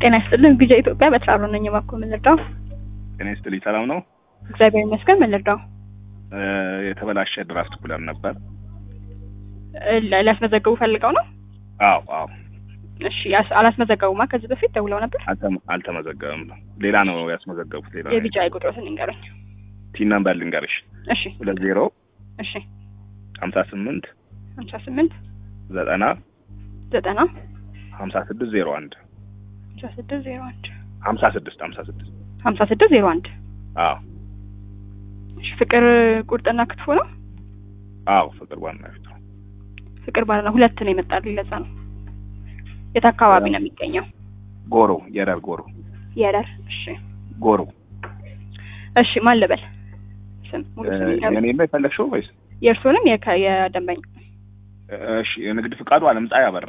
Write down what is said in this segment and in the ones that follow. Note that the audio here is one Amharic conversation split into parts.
ጤና ይስጥልን ቢጃ ኢትዮጵያ በትራሮ ነኝ። እባክዎ ምን ልርዳው? ጤና ይስጥልኝ። ሰላም ነው? እግዚአብሔር ይመስገን። ምን ልርዳው? እ የተበላሸ ድራፍት ኩለር ነበር። እ ለ- ሊያስመዘግቡ ፈልገው ነው? አዎ አዎ፣ እሺ ያስ- አላስመዘገቡማ። ከዚህ በፊት ደውለው ነበር። አልተመ- አልተመዘገበም። ሌላ ነው ያስመዘገቡት። ሌላ ነው። የቢጃ ቁጥሮትን ይንገሩኝ። ቲን ነምበር ልንገርሽ፣ እሺ ሁለት ዜሮ እሺ ሀምሳ ስምንት ሀምሳ ስምንት ዘጠና ዘጠና ሀምሳ ስድስት ዜሮ አንድ ሀምሳ ስድስት ዜሮ አንድ ሀምሳ ስድስት ሀምሳ ስድስት ሀምሳ ስድስት ዜሮ አንድ አዎ እሺ ፍቅር ቁርጥና ክትፎ ነው። አዎ፣ ፍቅር ባና ፊት ነው። ፍቅር ባልና ሁለት ነው የመጣልኝ። ለዛ ነው። የት አካባቢ ነው የሚገኘው? ጎሮ የረር ጎሮ የረር። እሺ ጎሮ እሺ ማን ልበል? ስም ሙሉ ስም ይንገሩኝ። የኔ ነው የፈለግሽው ወይስ? የእርስዎንም የከ- የደንበኛ እሺ የንግድ ፍቃዱ አለምፀሐይ አበራ።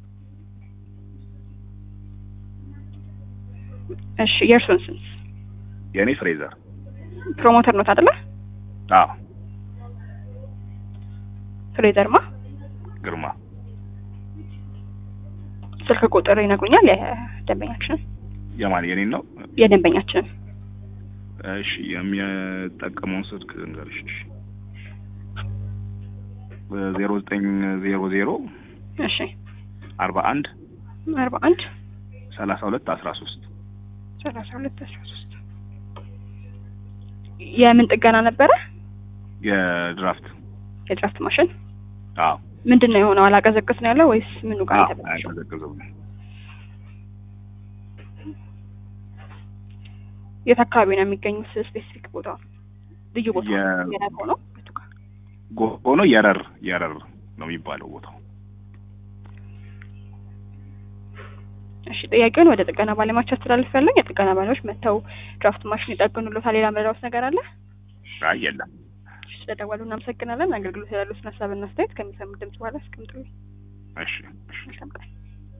እሺ የእርስዎን ስም የኔ ፍሬዘር። ፕሮሞተር ነው አይደለ? አዎ ፍሬዘርማ ግርማ። ስልክ ቁጥር ይነግሩኛል? የደንበኛችንን የማን የኔን ነው? የደንበኛችንን እሺ የሚጠቀመውን ስልክ ልንገርሽ። ዜሮ ዘጠኝ ዜሮ ዜሮ እሺ አርባ አንድ አርባ አንድ ሰላሳ ሁለት አስራ ሶስት ሰላሳ ሁለት አስራ ሶስት የምን ጥገና ነበረ? የድራፍት የድራፍት ማሽን አዎ ምንድን ነው የሆነው? አላቀዘቅዝ ነው ያለው ወይስ ምኑ ጋር አዎ የተበላሸው? አይቀዘቅዝም። የት አካባቢ ነው የሚገኙት? ስፔሲፊክ ቦታ ልዩ ቦታ የ- የት ሆኖ የቱ ጋር? ሆኖ የረር የረር ነው የሚባለው ቦታው። እሺ ጥያቄውን ወደ ጥገና ባለሙያዎች አስተላልፍ ያለኝ የጥገና ባለሙያዎች መጥተው ድራፍት ማሽን ይጠግኑልዎታል። ሌላ መረዳዎት ነገር አለ? አይ የለም። እሺ፣ ስለደወሉ እናመሰግናለን። አገልግሎት ያሉትን ሀሳብና አስተያየት ከሚሰሙ ድምጽ በኋላ አስቀምጡልኝ። እሺ እሺ መልካም ቀን።